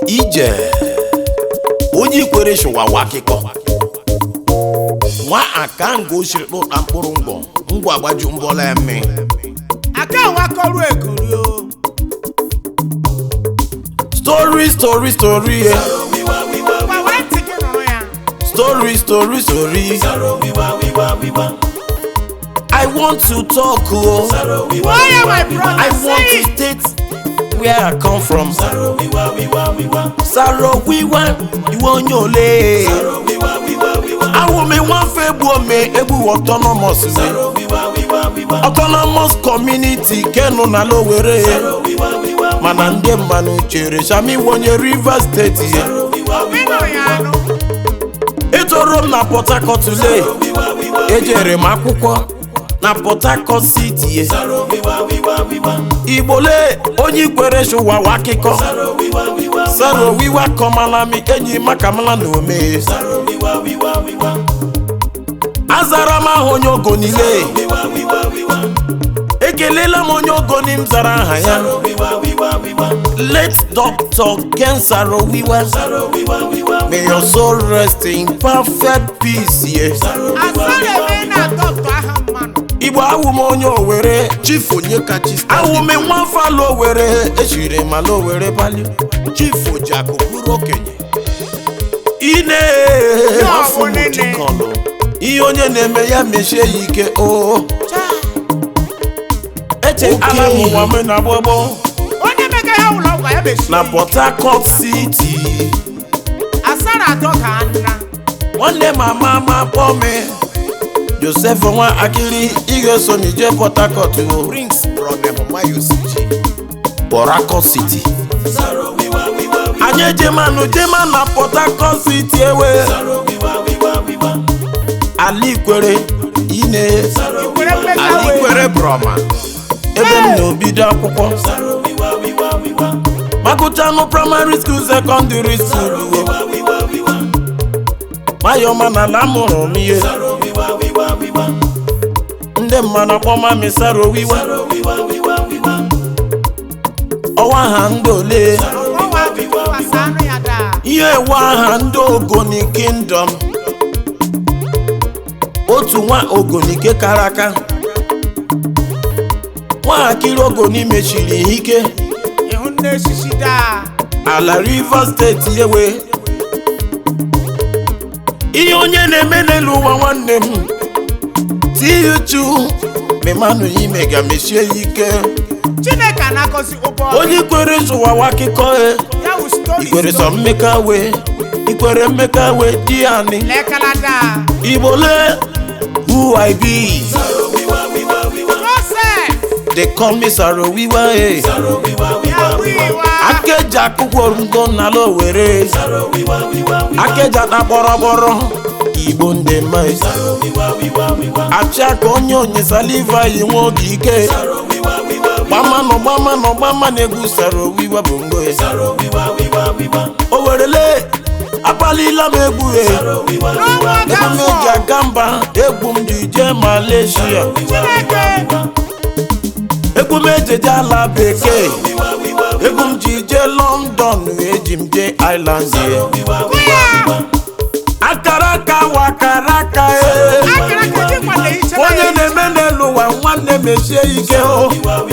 ije onye ikwere shụwawa akịkọ nwa akango siri kpụta mkpụrụ ngwọ ngwa gbaju mbọla eme aka wakọrụ ekori o story story story eh. gwa wee ntị gị nụrụ ya story story story i want to talk o gbuo ya my brother i want say to it. state where i come from saro wiwa iwe onye ole awụmi nwafe egbu ome egbu autonomous me autonomous community kenu na lowere mana ndị mmanụ chere shami wonye rivers steeti ye ịnụrụ ya anụ etoro m na port harcourt lee ejere m akwụkwọ na port harcourt city ye igbole onye ikwere shụwawa akịkọ saro wiwa kọmalami enyi makamala na ome azara m aha onye ogonile ekelela m onye ogoni m zara aha ya late dr ken saro wiwa may your soul rest in perfect peace ye asara eme na dọkta aha mmanụ igbo awụ m onye owere chief onye kachi awụ m nwafọ ala owere echiri m ala owere bali chief ojiakụ bụrụ okenye ine afọ m nene. jikọlụ ihe onye na-eme ya mechie ya ike o eche ala m ụwa m na gbogbo onye mega ya ụlọ ọgwụ ya mechie na port harcourt city asara atọ ka nna nwanne m ama ama kpọọ m joseph nwa akiri ị ga-eso m ije port harcourt o prince brother humayo siji port harcourt city anyị ejemanụ jema na port harcourt city ewe ala ikwere ine ikwere mmeka ala wee ikwere broma ebe m na-obido akwụkwọ magụchanụ praịmarị skuul sekọndịrị skuul mayọma na ala mụrụ m ihe ndị mmanụ akpọma misaro wiwa ọwa ha ndị ole ọnwa tụkwasị anụ ya daa ihe ewe aha ndị ogoni kingdom otu nwa ogonike kara aka nwatakịrị ogoni mechiri ihe ike ịhụ nne eshishi daa ala rivers steeti ewe ihe onye na-eme n'elu ụwa nwanne m tiuchu memanụ ime ga mechie ya ike chineke anakọzi ụgbọ onye kwere zụwawa akụkọ e ya wụ stori ikwere sọ mmeka we ikwere mmeka we di ani lekala daa igbole who i be joseph they call me saro wiwa e ya wiwa akeja akwụkwọ ngo na ala owere akeja na kpọrọkpọrọ igbo ndị mma e. achị aka onye onye saliva yi nwe oge ike gbamanụ gbamanụ gbama na-egwu saro wiwa bụ ngo e. o werele akpalila m egwu e n'ọnwa ebe m eji gafọ aga mba egwu m ji jee malaysia chineke egwu m ejeje ala bekee egwu m ji jee london wee ji m jee island ye kụ ya akara aka wakara aka e akara ka eji kwado iche onye na-eme n'elu ụwa nwanne mechie ike o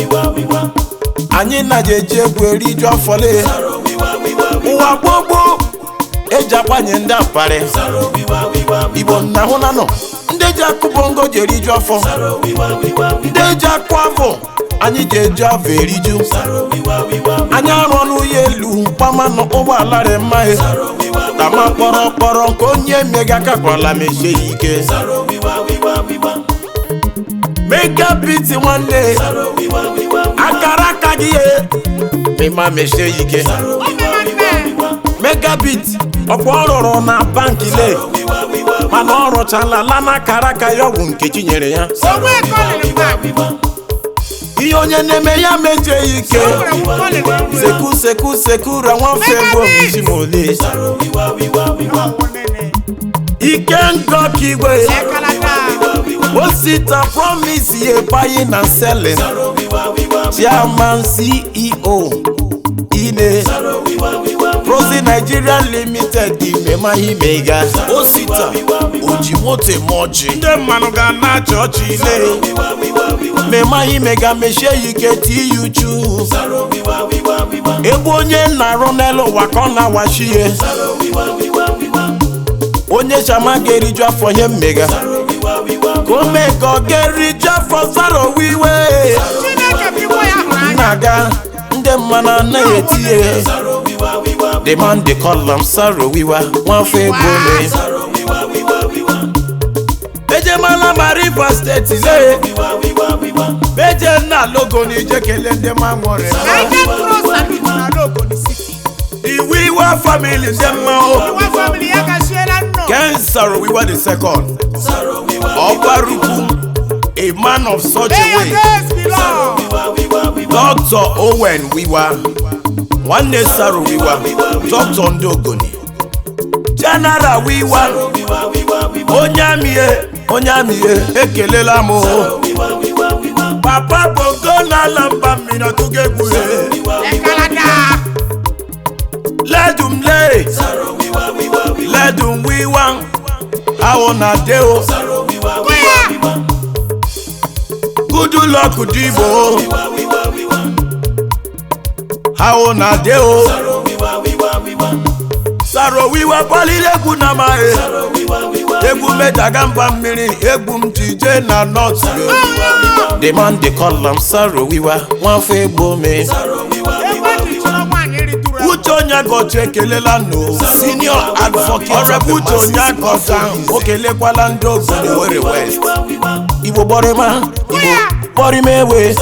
anyị na eji egwu eriju afọle ụwa gbogbo eji agbanye ndị aparị igbo nna hụ na nọ ndị ji akụ bongo ji eriju afọ ndị ji akụ afọ anyị ji eju afọ eriju anyị arụ ọnụ ya elu gbamanụ ụgbọala rị mmaghị tama kpọrọ kpọrọ nke onye mega kakwala mechie ya ike mega biti nwanne akara aka gị ye mịma mechie ya ike oge nwanne megabit ọkwa ọ rụrụ na banki le mana ọ rụchala la na akara aka ya ọgwụ nkechi nyere ya onwe kọlịrị mmadụ ihe onye na-eme ya mejie ya ike o nwere nwu kọlịrị mmadụ seku seku seku ra nwafe bụ isi ma ole ọwụ nene ike ngọ ka igwe lekala daa osita promise ye buying and selling chairman ceo ine ozi Nigeria limited imema imega osita oji moto eme ọjị ndị mmanụ ga na-achị ọchị ile mema imega mechie ya ike tie ya uchu ebe onye na-arụ n'elu ụwa ka ọ na-awachi ya onye chama ga-eriju afọ ihe mmega ka o mee ka ọ ga-eriju afọ sarowiwe Chineke bụ igwe ya hụrụ anya. na-aga ndị mmanụ anaghị eti ya the man dey call am sarowiwa nwafọ egbole ejemala ma rivers steeti lee beje nna logo na ije kelee ndị ma nwere United Cross Salute na Lagos City. iwu iwa family ndị mma o Iwe family ya gashiela nnọọ. ken sarowiwa the second ọgbarukwu a man of such May a your way days be long. dr owen wiwa nwanne saro wiwa dr ndị ogoni general wiwa onye amịe onye amịe ekelela m o. papa bongo n'ala mba mmiri ọtụgo egwuhe Ekalata. ledum le ledum wiwa awọ na de o Kuya. good luck dibo awọ na de o saro wiwa kpọliri egwu na amaghị egwu medaga mba mmiri egwu m ji jee na nọt the man dey call am saro wiwa nwafọ egbo me Ebe ji chọrọ nwaanyị ritụrụ uche onye gọchi ekelela no senior advocate ọrịa uche onye agọta o kelekwala ndị obodo Owerri west igbo gbọrịma igbo gbọrịma ewe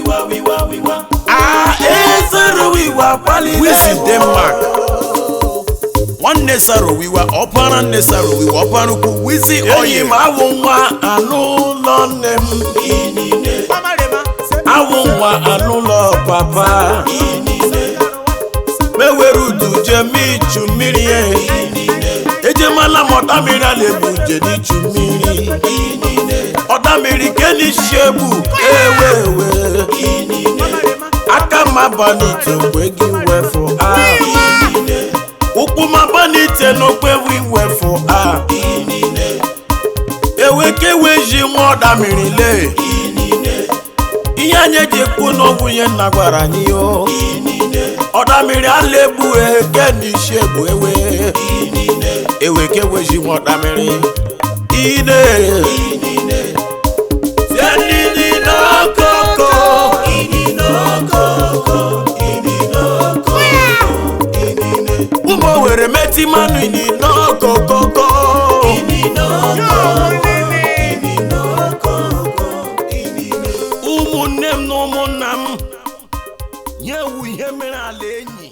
Ah, eh, saro wiwa kpaliri wisi denmark nwanne saro wiwa ọpara nne saro wiwa ọpara ukwu wisi oyi ma awụ nwa anụ ụlọ nne m Ọmarịma. awụ nwa anụ ụlọ papa mewere udu jem ichu mmiri ya ejemala m ọda mmiri a na-ebu nje n'ichu mmiri ọda mmiri kenisi egbu ewewe Ọmarịma. aka m abanite mgbe gị wefụ a ụkwụ m abanite n'okpe wiwefụ a ewekewe ji nwa ọda mmiri lee ihe anyị eji ekwu n'okwu ihe nna gwara anyị o ọda mmiri ala egbu eke n'isi egbu ewe ewekewe ji nwa ọda mmiri ine tie nini n'okoko ụmụ were meti mmanụ ini n'okokoko ụmụnne m na ụmụnna m nyewu ihe mere ala enyi